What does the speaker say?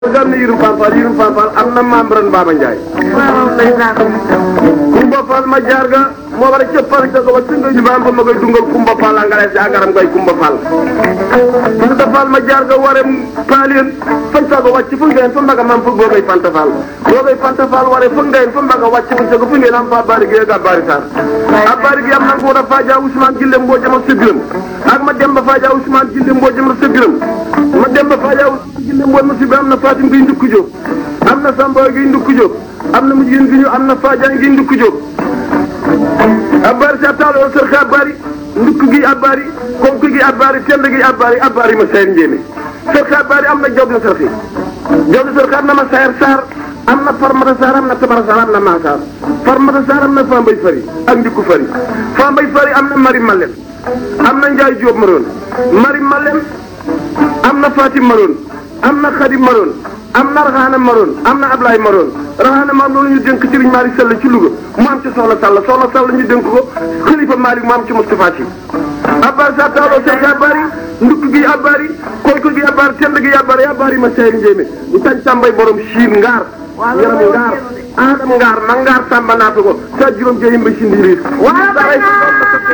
gànn yirum Fall Fall yirum Fall Fall am na maam ren Baba Ndiaye. waaw ndeysaan. Kumba Fall ma jaar ga moo war a cëppal ca ko ba si nga ñu ba am ba ma koy dungal Kumba Fall angale si agaram ngay Kumba Fall. Fanta Fall ma jaar ga waree Paalien fañ saa ko wàcc fu ngeen fa mbaga maam fu boo koy Fanta Fall. boo koy Fanta Fall waree fu ngeen fa mbaga wàcc fu sa ko fu ngeen am fa bari gi ak Abari Sarr. Abari gi am na ko da Fadja Ousmane Gille mboo jëm ak sa biram ak ma dem ba Fadja Ousmane Gille mboo jëm ak sa biram ma dem ba Fadja Ousmane Gille mboo ma si bi am na Fatim gi ndukku Jóob am na Samba gi ndukku Jóob am na mu jigéen gi ñu am na Fadiane gi ndukku Jóob abbaari sa taalo sër xe abbaari ndukk gi abbaari konk gi abbaari tend gi abbaari abbaari ma sayar njéeme sër xe abbaari am na job na sër xe job na sër xe am na ma sayar saar am na farmata saar am na tabara saar am na maa saar farmata saar am na fambay fari ak ndikku fari fambay fari am na mari malem am na njaay jóob maroon mari malem am na fatim maroon am na xadim maroon am na raxaana maroon am na ablaay maroon raxaana maroon loolu ñu dénk Serigne Malick Sall ci Louga mu am ci soxla Sall soxla Sall ñu dénk ko xalifa Malick mu am ci Moustapha Sy abbaari sa taaloo sek abbaari ndukk gi abbaari konk gi abbaari tend gi abbaari abbaari ma seyri njéemé ñu tañ tàmbay borom siin ngaar yaram ngaar aadam ngaar ma ngaar tàmba naata ko sa juróom jeyim ba si ndiiriir